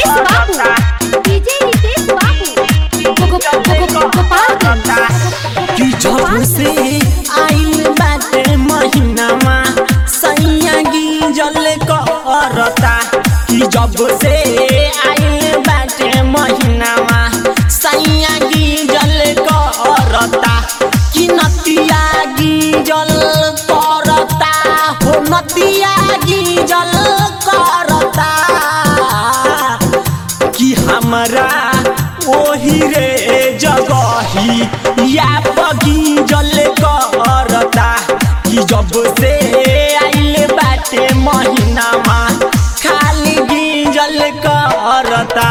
रितेश बाबू डीजे रितेश बाबू गो- गो- गो- गो- गोपालगंज कि जब से आइल बाटे महीनामा सैया गिंजल करता कि जब से आइल बाटे महीनामा सैया गिंजल करता कि नतिया गिंजल करता हो नतिया गिंजल करता कि हमरा ओही रे जगही या बगीजल करता कि जब से आइल बाटे महीनामा खाली गिंजल करता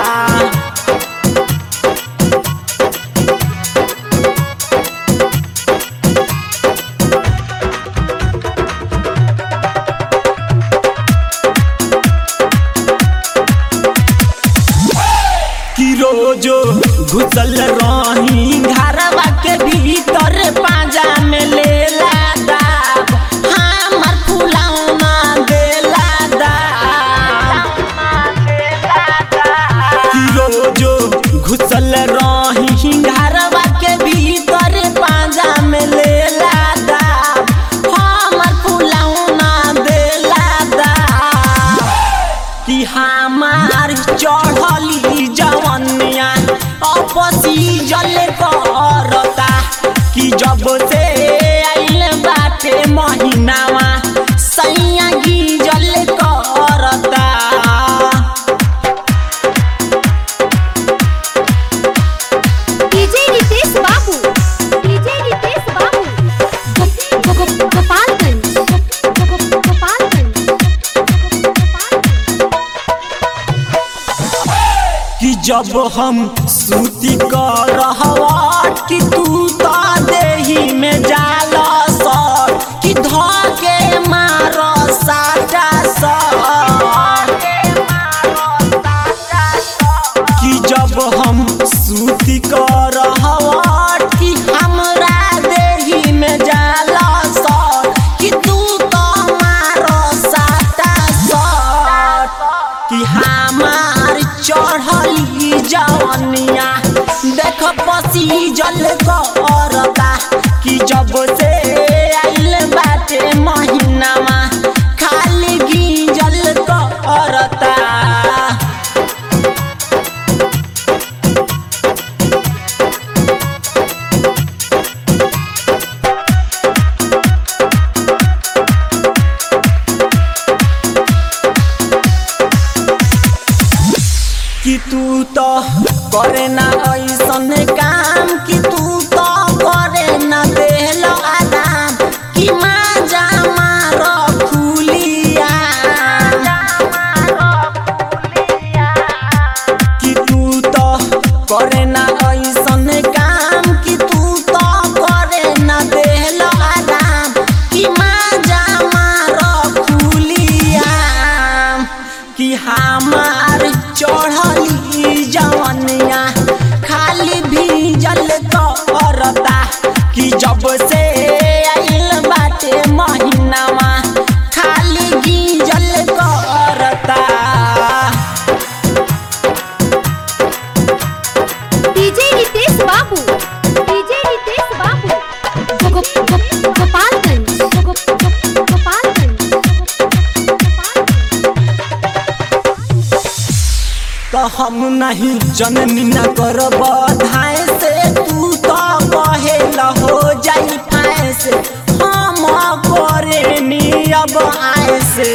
कि रोजो घुसल रही घरवा के भीतर पाजा में लेला दाब हमर फुलौना देला दाब कि रोजो घुसल रही घरवा के भीतर पाजा में लेला दाब हमर फुलौना देला दाब कि हमार चढ़ली जवनिया अपसी जल करता कि जब से आइल बाटे महीनावा सैया गिजल करता डीजे रितेश बाबू डीजे रितेश बाबू गो- गो- गो- गोपालगंज गो- गो- गोपालगंज गोपालगंज कि जब हम सूती कर रहवा कि तू तो देही में जाल सर कि धके मार साटा सर कि जब हम सूती कर रहवा कि हमरा देही में जाल सर कि तू तो मार साटा सर कि हमार चढ़ली जवनिया देख पसी जल करता कि जब से आइल बाटे महीनामा खाली गिंजल करता कि तू तो करे ना ऐसन काम कि तू तो करे ना देल आराम कि माजा मार खुलिया कि तू तो करे ना ऐसन काम कि तू तो करे ना देल आराम कि माजा मार खुलिया कि हमार चढ़ली जवनिया खाली भीजल करता कि जब से आइल बाटे महीनावा खाली गिंजल करता डीजे रितेश बाबू डीजे रितेश बाबू गो- गो- गो- गोपालगंज गो- गो- गो- गोपालगंज गोपालगंज तो हम नहीं जननी न करब धाय से तू तो कहे हो जाई फाय से हम करे नी अब आए से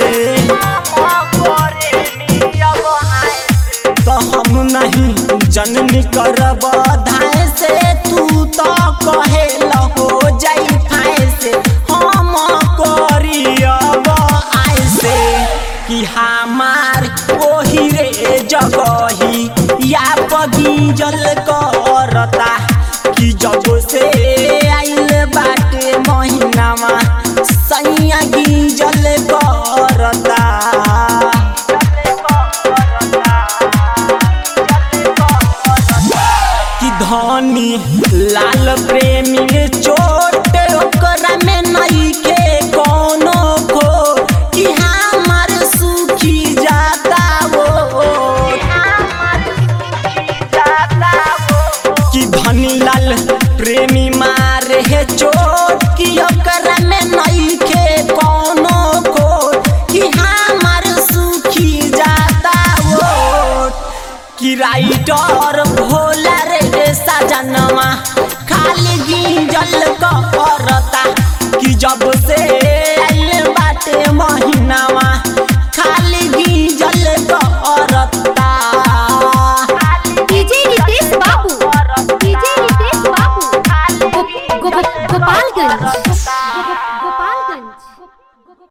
तो हम नहीं जननी करब धाय से तू तो कहे हो जाई फाय से हम करी अब आए से कि हमार ओही रे जगही या बगीजल करता कि जब से आइल बाटे महीनामा सैया गिंजल करता कि धनी लाल प्रेमी चोट ओकरा में नहीं के कोनो खो कि हमार सुखी जाता वो राइटर भोला रे सजनवा खाली गिंजल करता कि जब से आइल बाटे महीनावा खाली गिंजल करता डीजे नितेश बाबू डीजे नितेश बाबू गो- गो- गोपालगंज